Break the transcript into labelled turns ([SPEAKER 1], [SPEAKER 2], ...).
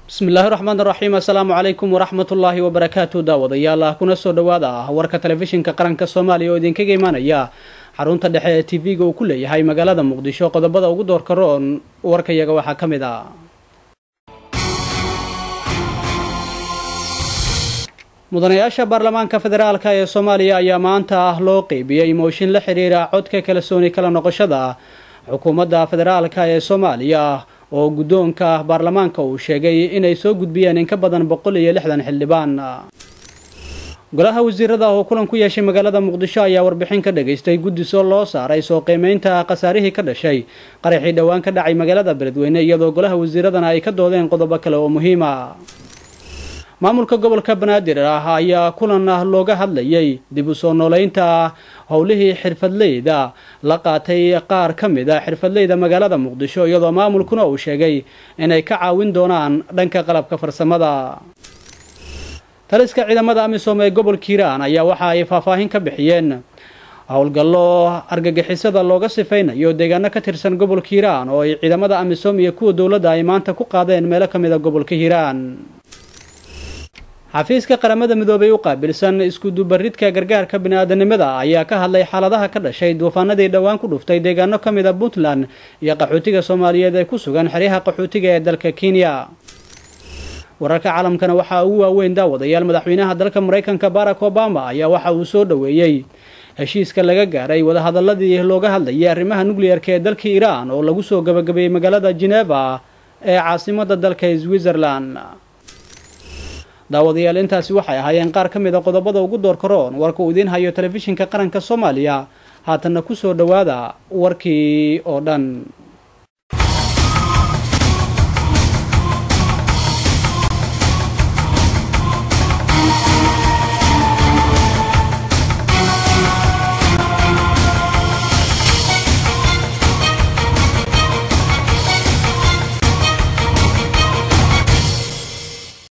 [SPEAKER 1] bismillaahi raxmaan raxiim assalaamu calaykum waraxmat ullaahi wabarakaatu daawadayaal kuna soo dhowaada warka telefishinka qaranka soomaaliya oo idinkaga imaanaya xarunta dhexe ee t v-ga uu ku leeyahay magaalada muqdisho qodobada ugu doorka roon warkayaga waxaa ka mid ah mudanayaasha baarlamaanka federaalka ee soomaaliya ayaa maanta loo qeybiyey mooshin la xiriira codka kalsooni kala noqoshada xukuumadda federaalka ee soomaaliya oo guddoonka baarlamaanka uu sheegay inay soo gudbiyeen in ka badan boqol iyo lixdan xildhibaan golaha wasiirada oo kulan ku yeeshay magaalada muqdisho ayaa warbixin ka dhagaystay guddisoo loo saaray soo qiimeynta khasaarihii ka dhashay qaraxii dhowaan ka dhacay magaalada beledweyne iyadoo golaha wasiiradana ay ka doodeen qodobo kale oo muhiima maamulka gobolka banaadir ah ayaa kulan looga hadlayay dib u soo nooleynta howlihii xirfadleyda la qaatay qaar ka mid a xirfadleyda magaalada muqdisho iyadoo maamulkuna uu sheegay inay ka caawin doonaan dhanka qalabka farsamada taliska ciidamada amisom ee gobolka hiiraan ayaa waxa ay faahfaahin ka bixiyeen howlgallo argagixisada looga sifaynayo deegaano ka tirsan gobolka hiiraan oo ay ciidamada amisom iyo kuwa dowladda ay maanta ku qaadeen meelo ka mid a gobolka hiiraan xafiiska qaramada midoobay u qaabilsan iskudubaridka gargaarka bini-aadanimada ayaa ka hadlay xaaladaha ka dhashay duufaanadii dhowaan ku dhuftay deegaano ka mid a puntland iyo qaxootiga soomaaliyeed ee ku sugan xeryaha qaxootiga ee dalka kenya wararka caalamkana waxaa ugu waaweyn daawadayaal madaxweynaha dalka maraykanka barack obama ayaa waxa uu soo dhoweeyey heshiiska laga gaaray wadahadaladii looga hadlayay arrimaha nuclearka ee dalka iiraan oo lagu soo gabagabeeyey magaalada geneva ee caasimada dalka switzerland daawadayaal intaasi waxay ahaayeen qaar ka mid a qodobada ugu doorka roon warka uu idiin hayo telefishinka qaranka soomaaliya haatanna ku soo dhowaada warkii oo dhan